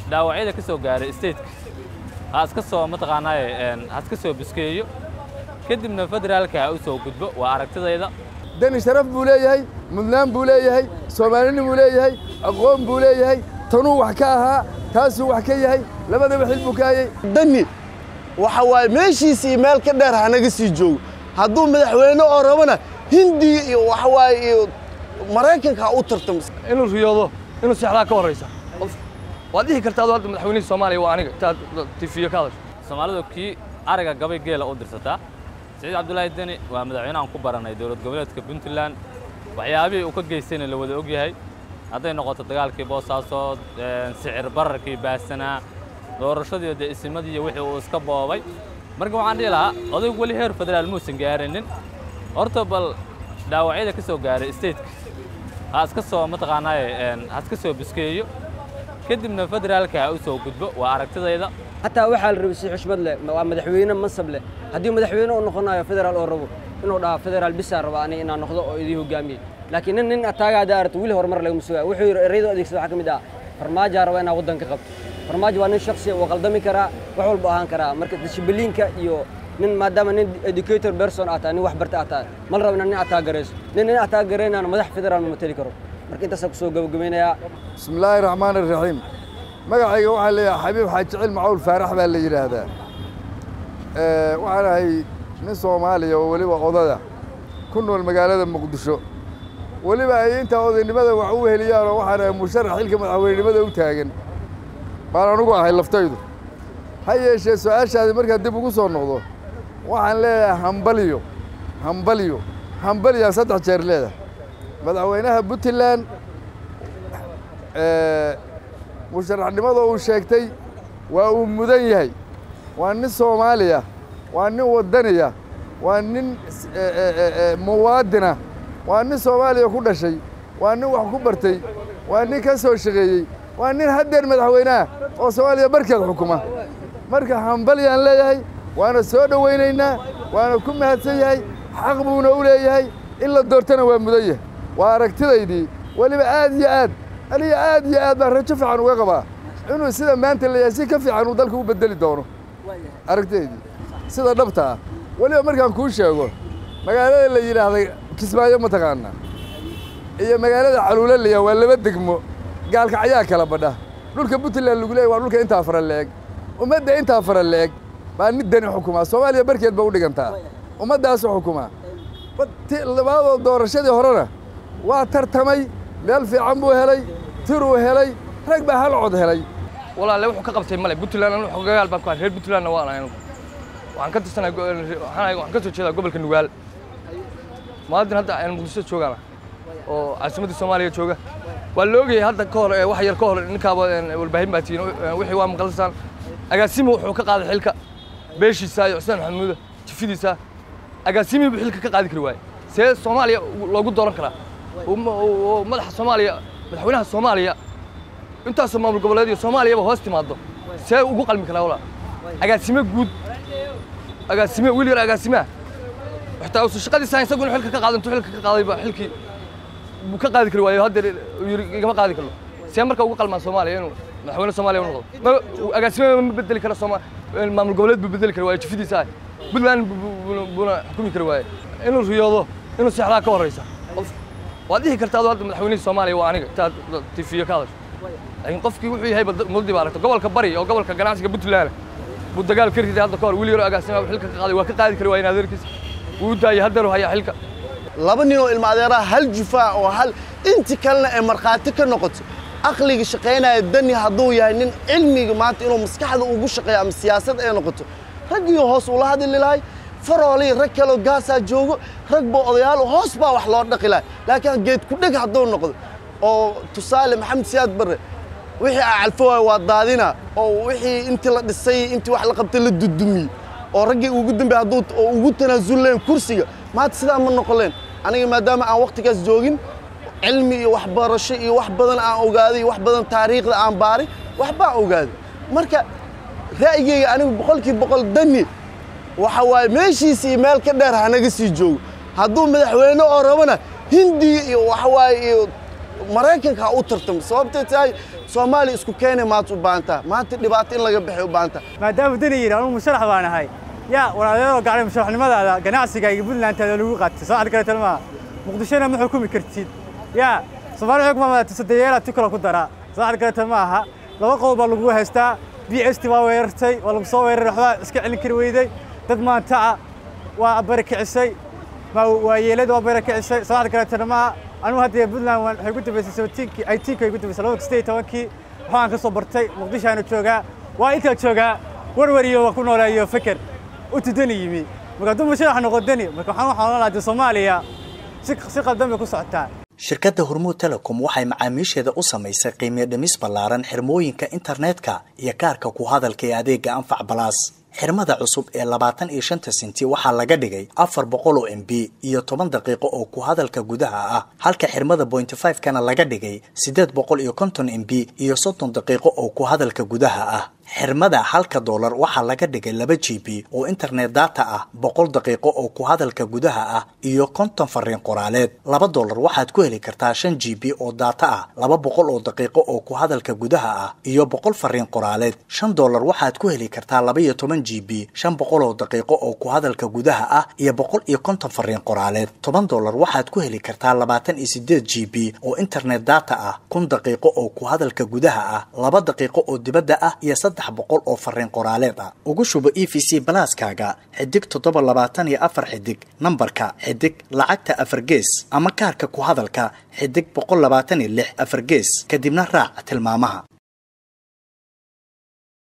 dhaawacyada ka soo gaaray stateka ha iska soo mataqaanaaye ha iska soo biskeeyo kadibna federaalka ha u soo gudbo waa aragtidayda deni sharaf buu leeyahay mudnaan buu leeyahay soomaalini buu leeyahay aqoon buu leeyahay tanuu wax ka ahaa taasuu wax ka yahay labadaba xil buu ka hayay dani waxa waaye meeshiisii meel ka dheer hanaga sii joogo hadduu madaxweyne oo rabana hindiya iyo waxa waaye iyo maraykanka ha u tartamo inuu riyoodo inuu seexdaa ka horraysa qof waad dhihi kartaa adoo hadda madaxweynihii soomaaliya waa aniga intaad tifiyo ka hadasho soomaalidu kii ariga gabay geela u dirsataa siciid cabdulaahi deni waa madaxweynahan ku baranay dowlad goboleedka puntland waxyaabihii uu ka geystayna la wada ogyahay hadday noqoto dagaalkii boosaasood sicir bararkii baasanaa doorashadii dee isimadii iyo wixii uu iska boobay marka waxaan dhihi lahaa odaygu weli heer federaal muusan gaarinin horta bal dhaawacyada ka soo gaaray stateka ha iska soo mataqaanaaye ha iska soo biskeeyo kadibna federaalka ha u soo gudbo waa aragtidayda xataa waxaa la rabay si xushmad leh waa madaxweyne mansab leh haddii madaxweyne uu noqonayo federaal oo rabo inuu dhaha federaal bisaa raba aniga inaan noqdo oo idii hogaamiye laakiin nin nin ataaga haddaa aragto wili horumar lagama sugaa wuxuu yidhi erayadoo adeegsada waxaa ka mid ah farmaajaa raba inaa waddan ka qabto farmaajo waa nin shaksiya wuu qaldami karaa wax walba ahaan karaa marka dishibiliinka iyo nin maadaama nin educator person aad tahay nin wax barta aad tahay mal rabo inaa nin ataa garayso nin nin ataa garaynaana madax federaal ma mateli karo marka intaasaan kusoo gabagabaynayaa bismi illaahi raxmaan iraxiim magacayga waxaa leeyahay xabiib xaajicil macawl faarax baa la yidhaahdaa waxaan ahay nin soomaaliya oo weliba odada ku nool magaalada muqdisho weliba ay intaa odaynimada wax u heliyaanoo waxaan ahay musharax xilka madaxweynenimada u taagan baan anugu ahay laftaydu ha yeeshee su-aashaadi markaa dib ugu soo noqdo waxaan leeyahay hambalyo hambalyo hambalyaa saddex jeer leedahay madaxweynaha puntland musharaxnimada uu sheegtay waa uu mudan yahay waa nin soomaaliya waa nin waddaniya waa nin muwaadina waa nin soomaaliya ku dhashay waa nin wax ku bartay waa nin ka soo shaqeeyey waa nin haddeer madaxweyneah oo soomaaliya barkeed xukuma marka hambalyaan leeyahay waana soo dhowaynaynaa waana ku mahadsan yahay xaq buuna u leeyahay in la doortana waa mudan yahay waa aragtidaydii weliba aad iyo aad aniga aad iyo aad baan rajo fiican uga qabaa inuu sida maanta leeyahay si ka fiican uu dalka u bedeli doono aragtidaydii sida dhabta ah weliba markaan kuu sheego magaalada la yidhaahday kismaayo mataqaanaa iyo magaalada caluulaleya waa laba degmo gaalkacyaa kala badha dhulka puntland lagu leeyay waa dhulka intaa fara leeg ummadda intaa fara leeg baa nin dani xukumaa soomaaliya barkeed ba u dhigantaa ummaddaasu xukumaa labaadoo doorashadii horena waa tartamay meel fiican buu helay tiruu helay rag baa hal cod helay walaale wuxuu ka qabtay male puntland anu xogagaal baan ku ahay reer puntlandna waan ahay anugu waxaan ka tirsanay waxaan ka soo jeedaa gobolka nugaal muwaadin hadda aan muqdisho joogaana oo caasimadda soomaaliya jooga waa la ogayay hadda ka hor wax yar ka hor ninkaaba walbaahin baa tihiin wixii waa maqalsaan agaasimi wuxuu ka qaaday xilka beeshiisa iyo xuseen maxamuuda jifidiisa agaasimi buu xilka ka qaadi kari waaye see soomaaliya loogu dooran karaa oo madaxa soomaaliya madaxweynaha soomaaliya intaasoo maamul goboleed iyo soomaaliyaba hoos timaado see ugu qalmi karaa walaa agaasime guud agaasime wiil yar agaasimeah xitaa usu shaqadiisa isagu inuu xilka ka qaado intuu xilka ka qaadayba xilkii buu ka qaadi kari waayo haddeer yiri igama qaadi karno see marka ugu qalmaan soomaaliya inuu madaxweyne soomaaliya u noqdo ma agaasime ma bedeli kara sooma maamul goboleed buu bedeli kari waayo jifidiisa ah puntland buuna xukumi kari waaye inuu riyoodo inuu seexdaa ka horraysa qof waad dhihi kartaa adoo hadda madaxweynihii soomaaliya waa aniga intaad tifiyo ka hadasho laakiin qofkii wuxuu yahay muddi baa aragta gobolka bari oo gobolka ganacsiga puntland buu dagaal ka riday hadda ka hor wiil yaro agaasima xilka ka qaaday waa ka qaadi kari waayen adeerkiisa wuu u daayay haddeeru hayaa xilka laba nin oo ilma adeeraha hal jufaa oo hal inti kalena ay markhaati ka noqoto aqliga shaqaynaya dani hadduu yahay nin cilmiga maanta inuu maskaxda ugu shaqeeyo ama siyaasad ay noqoto raggiyo hoos ula hadli lahay faroolii rag kaloo gaasaa joogo rag baa odayaal hoos baa wax loo dhaqi lahay laakiin geed ku dheg hadduu noqdo oo tusaale maxamed siyaad barre wixii aa calfo waay waa daadina oo wixii intii la dhisay intii wax la qabtay la dudumiyey oo raggii ugu dambe hadduu oo ugu tanaasulleen kursiga maanta sidaa ma noqoleen aniga maadaama aan wakhtigaas joogin cilmi iyo waxbarasho iyo wax badan aan ogaaday iyo wax badan taariikhda aan baaray waxbaa ogaaday marka ra'yigeyga anigu boqolkii boqol dani waxa waaye meeshiisa iyo meel ka dheer hanaga sii joogo hadduu madaxweyne oo rabana hindiya iyo waxa waaye iyo maraykanka ha u tartamo sababtay tahay soomaaliya isku keenay maanta u baahantaa maanta dhibaato in laga baxay u baahantaa maadaama dani yidhi anugu musharax baan ahay yaa walaalayadoo gacday musharaxnimadaada ganacsigayga puntlandtaada lagu qaatay soo cad kaleetan maaha muqdishona ma xukumi kartid yaa soomaali xukuma madaata sadeeyeelaa ti kale ku daraa soo cad kaleetan ma aha laba qodob baa lagu haystaa b s t waa weerartay waa lagu soo weeraray waxbaa iska celin kari weyday dad maantaca waa barakicisay waayeelada waa barakicisay soo cad kaleetan maaha anugu hadda puntland waxay ku dambaysay sabatiinkii aytiinkii ay ku dambaysay labada sideed tobankii waxaan ka soo bartay muqdishoaanu joogaa waa intaa joogaa warwariyo waa ku nooleeyo feker u tudani yimi marka hadduu musharax noqo dani marka waxaan waxaan ohan lahaa soomaaliya si si qaldan bay ku socotaa shirkadda hormuud telecom waxay macaamiisheeda u samaysay qiimiyo dhimis ballaaran xirmooyinka internetka iyo kaarka ku hadalka ee adeega anfac balaas xirmada cusub ee labaatan iyo shanta senti waxaa laga dhigay afar boqol oo m b iyo toban daqiiqo oo ku hadalka gudaha ah halka xirmada bointy five kana laga dhigay siddeed boqol iyo konton m b iyo soddon daqiiqo oo ku hadalka gudaha ah xirmada halka doolar waxaa laga dhigay laba g b oo internet data ah boqol daqiiqo oo ku hadalka gudaha ah iyo konton fariin qoraaleed laba doolar waxaad ku heli kartaa shan g b oo data ah laba boqol oo daqiiqo oo ku hadalka gudaha ah iyo boqol fariin qoraaleed shan doolar waxaad ku heli kartaa laba iyo toban g b shan boqol oo daqiiqo oo ku hadalka gudaha ah iyo boqol iyo konton fariin qoraaleed toban doolar waxaad ku heli kartaa labaatan iyo sideed g b oo internet data ah kun daqiiqo oo ku hadalka gudaha ah laba daqiiqo oo dibadda ah iyo saddex boqol oo fariin qoraaleed ah ugu shubo e v c balaaskaaga xidig toddoba labaatan iyo afar xidig nambarka xidig lacagta afar gees ama kaarka ku hadalka xidig boqol labaatan iyo lix afar gees kadibna raac tilmaamaha